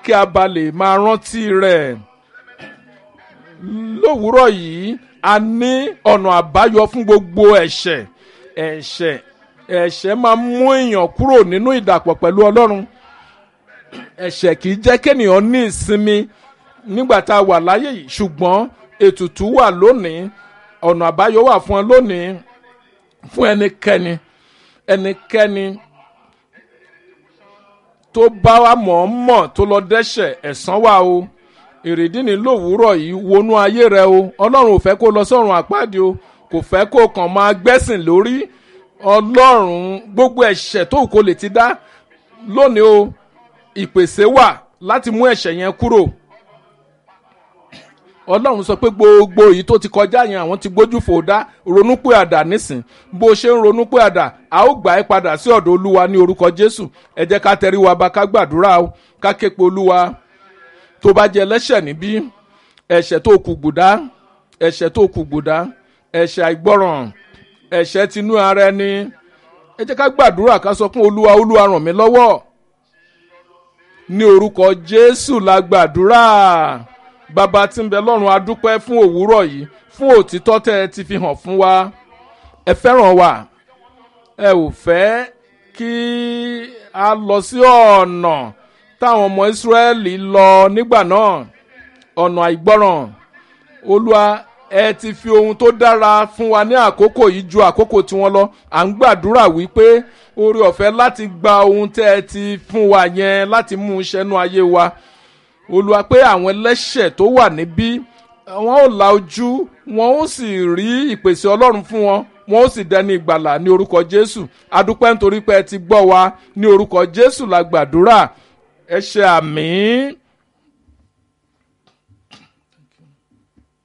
kí a bá lè máa rántí rẹ̀ lówùúrọ̀ yìí a ní ọ̀nà àbáyọ fún gbogbo ẹ̀ṣẹ̀ ẹ̀ṣẹ̀ ẹ̀ṣẹ̀ máa mú èèyàn kúrò nínú ìdàpọ̀ pẹ̀lú ọlọ́run ẹ̀ṣẹ̀ kì í jẹ́ kéèyàn ní ìsinmi nígbà tá a wà láyé yìí ṣùgbọ́n ètùtù wà lónìí ọ̀nà àbáyọ wà fún ọ lónìí fún ẹnikẹ́ni ẹnikẹ́ni tó bá wa mọ̀ọ́mọ̀ tó lọ dẹ́ṣẹ̀ ẹ̀san wà o èrèdí ni lówùúrọ̀ yìí wọnú ayé rẹ o ọlọ́run ò fẹ́ kó lọ sọ́run àpáàdé o kò fẹ́ kó kàn máa gbẹ́sìn lórí ọlọ́run gbogbo ẹ̀ṣẹ̀ tó kò lè ti dá lónìí o ìpèsè wà láti mú ẹ̀ṣẹ̀ yẹn kúrò ọlọ́run sọ pé gbogbo èyí tó ti kọjá yẹn àwọn ti gbójú fò dá ronú pé àdá nísìn bó ṣe ń ronú pé àdá a ó gbà ẹ́ padà sí ọ̀dọ̀ olúwa ní orúkọ jésù ẹ jẹ́ ká tẹrí wa ba ká gbàdúrà o ká ké pe olúwa tó bá jẹ lẹ́ṣẹ̀ níbí ẹ̀ṣẹ̀ tó kù gbùdá ẹ̀ṣẹ̀ tó kù gbùdá ẹ̀ṣẹ̀ àìgbọràn ẹ̀ṣẹ̀ tinú ara ẹni ẹ jẹ́ ká gbàdúrà ká sọ fún olúwa olúwa ràn mí lọ́wọ́ ní orúkọ jésù la gbàdúrà bàbá tí ń bẹ lọ́run adúpẹ́ fún òwúrọ̀ yìí fún òtítọ́ tẹ́ ẹ ti fi hàn fún wa ẹ fẹ́ràn wa ẹ ò fẹ́ kí a lọ sí ọ̀nà táwọn ọmọ ìsírẹ́lì lọ nígbà náà ọ̀nà àìgbọ́ràn olúwa ẹ ti fi ohun tó dára fún wa ní àkókò yìí ju àkókò tiwọn lọ à ń gbàdúrà wípé oore ọ̀fẹ́ láti gba ohun tẹ́ ẹ ti fún wa yẹn láti mú un ṣẹ́nu ayé wa olùwà pé àwọn ẹlẹ́ṣẹ̀ tó wà níbí wọn ò la ojú wọn ó sì rí ìpèsè ọlọ́run fún wọn wọn ó sì dẹni ìgbàlà ní orúkọ jésù adúpẹ́ nítorí pé ẹ ti gbọ́ wa ní orúkọ jésù la gbàdúrà ẹ ṣe àmì.